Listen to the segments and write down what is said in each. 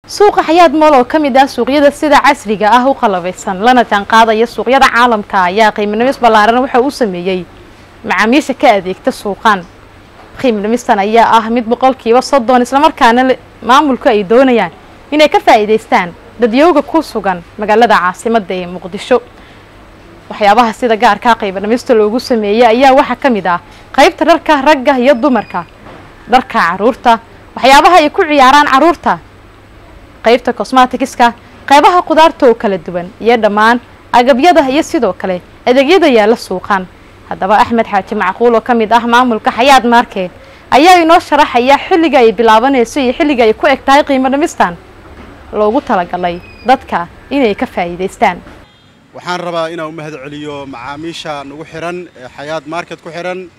suuqa xayaad mool oo ka mid ah suuqyada sida casriga ah u qalabaysan lana jaanqaadaya suuqyada caalamka ayaa qiiminimis ballaaran waxa uu sameeyey macaamiisha ka adeegta suuqan qiiminimistan ayaa ah mid boqolkiiba soddon islamarkaana maamulku ay doonayaan inay ka faa'iidaystaan dadyooga ku sugan magaalada caasimadda ee muqdisho waxyaabaha sida gaarkaa qiibinimista loogu sameeyey ayaa waxaa ka mid ah qaybta dharka ragga iyo dumarka dharka caruurta waxyaabaha ay ku ciyaaraan caruurta qaybta cosmatikiska qaybaha qudaarta oo kala duwan iyo dhammaan agabyada iyo sidoo kale adeegyada yaalla suuqan haddaba axmed xaaji macquul oo ka mid ah maamulka xayaad market ayaa inoo sharaxaya xilliga ay bilaabanayso iyo xilliga ay ku eg tahay qiimo dhimistan loogu talagalay dadka inay ka faa'iidaystaan waxaan rabaa inaan u mahad celiyo macaamiisha nagu xihan ee xayaad market ku xihan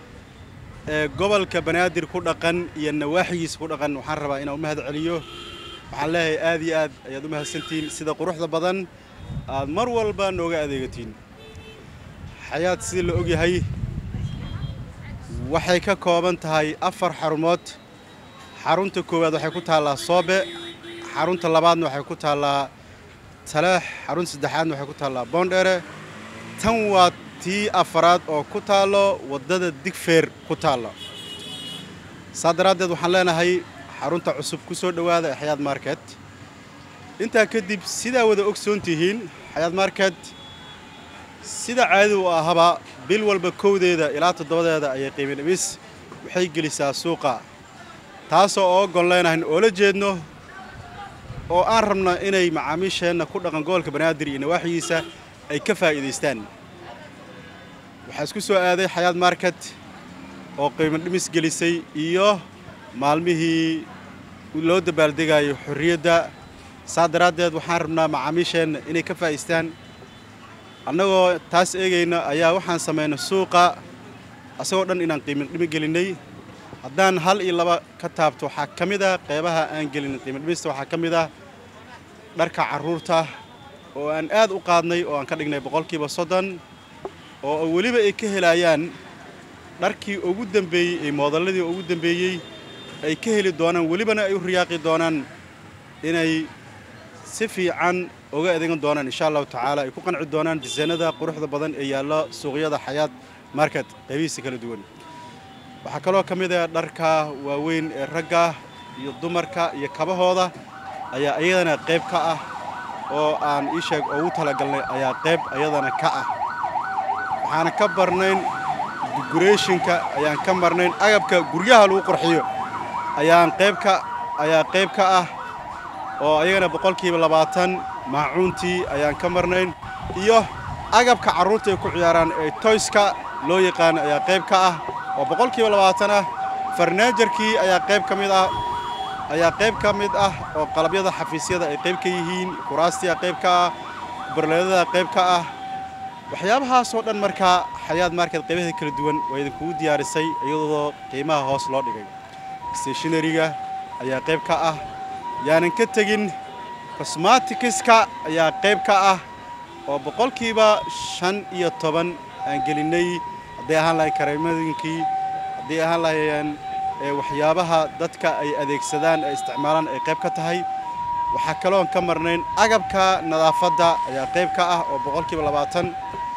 ee gobolka banaadir ku dhaqan iyo nawaaxigiisa ku dhaqan waxaan rabaa inaan u mahad celiyo waxaan leeyahay aad iyo aad ayaad u mahadsantihiin sida quruxda badan aad mar walba nooga adeegatiin xayaad sidii la ogyahay waxay ka kooban tahay afar xarumood xarunta koowaad waxay ku taallaa soobe xarunta labaadna waxay ku taallaa taleex xarunta saddexaadna waxay ku taallaa boondheere tan waa tii afaraad oo ku taallo waddada digfeer ku taalla saa daraaddeed waxaan leenahay xarunta cusub ku soo dhowaada ee xayaad market intaa kadib sidaa wada ogsoon tihiin xayaad market sida caadada u ahaba bil walba kowdeeda ilaa toddobadeeda ayay qiimi dhimis waxay gelisaa suuqa taasoo oo gon leenahayn oo la jeedno oo aan rabno inay macaamiisheenna ku dhaqan gobolka banaadir iyo nawaaxigiisa ay ka faa'iidaystaan waxaa isku soo aaday xayaad market oo qiimo dhimis gelisay iyo maalmihii loo dabaaldegayo xorriyadda saa daraaddeed waxaan rabnaa macaamiisheenna inay ka faa'idaystaan annagoo taas eegayna ayaa waxaan samaynay suuqa asagoo dhan inaan qiimo dhimi gelinnay haddaan hal iyo laba ka taabto waxaa ka mid ah qeybaha aan gelin qiimo dhimista waxaa ka mid ah dharka carruurta oo aan aad u qaadnay oo aan ka dhignay boqolkiiba soddon oo weliba ay ka helayaan dharkii ugu dambeeyey ee moodalladii ugu dambeeyey ay ka heli doonaan welibana ay u riyaaqi doonaan inay si fiican uga adeegan doonaan insha allahu tacaala ay ku qanci doonaan disaynada quruxda badan ee yaalla suuqyada xayaad market qaybihiisa kala duwan waxaa kaloo ka mid ah dharka waaweyn ee ragga iyo dumarka iyo kabahooda ayaa iyadana qayb ka ah oo aan ii sheeg ugu talagalnay ayaa qayb iyadana ka ah waxaana ka barnayn decorationka ayaan ka marnayn agabka guryaha lagu qurxiyo ayaan qayb ka ayaa qayb ka ah oo ayagana boqolkiiba labaatan maacuuntii ayaan ka marnayn iyo agabka carruurta ay ku ciyaaraan ee toyska loo yaqaan ayaa qayb ka ah oo boqolkiiba labaatan ah farnaajarkii ayaa qayb ka mid ah ayaa qayb ka mid ah oo qalabyada xafiisyada ay qayb ka yihiin kuraastia qayb ka ah barleedada qayb ka ah waxyaabahaasoo dhan markaa xayaad market qaybaheeda kala duwan waa idinkugu diyaarisay iyadoo qiimaha hoos loo dhigay stationariga ayaa qayb ka ah yaanan ka tegin cosmatikiska ayaa qayb ka ah oo boqolkiiba shan iyo toban aan gelinnay hadday ahaan lahayn kareemadinkii hadday ahaan lahayeen waxyaabaha dadka ay adeegsadaan ay isticmaalaan ay qayb ka tahay waxaa kaloon ka marnayn agabka nadaafadda ayaa qayb ka ah oo boqolkiiba labaatan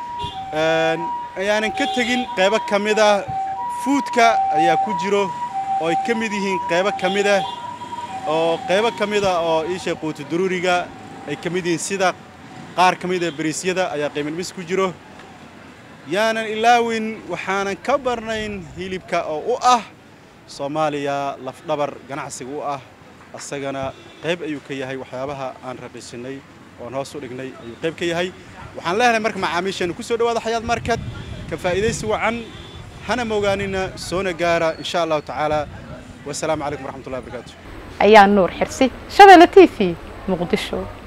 ayaanan ka tegin qaybo ka mid ah fuudka ayaa ku jiro oo ay ka mid yihiin qaybo ka mid ah oo qaybo ka mid ah oo iishay quutu daruuriga ay ka mid yihiin sida qaar ka mid ah bariisyada ayaa qiimadhimis ku jiro yaanan ilaawin waxaanan ka barnayn hilibka oo u ah soomaaliya lafdhabar ganacsiga u ah asagana qayb ayuu ka yahay waxyaabaha aan raqiisinay oon hoos u dhignay ayuu qayb ka yahay waxaan leenahay marka macaamiisheenu ku soo dhawaada xayaad market ka faa'iidaysi wacan hana mogaanina soona gaara insha allahu tacaala wasalaamu calaykum waraxmatullahi wabarakaatu ayaa nuur xirsi shabeelle t v muqdisho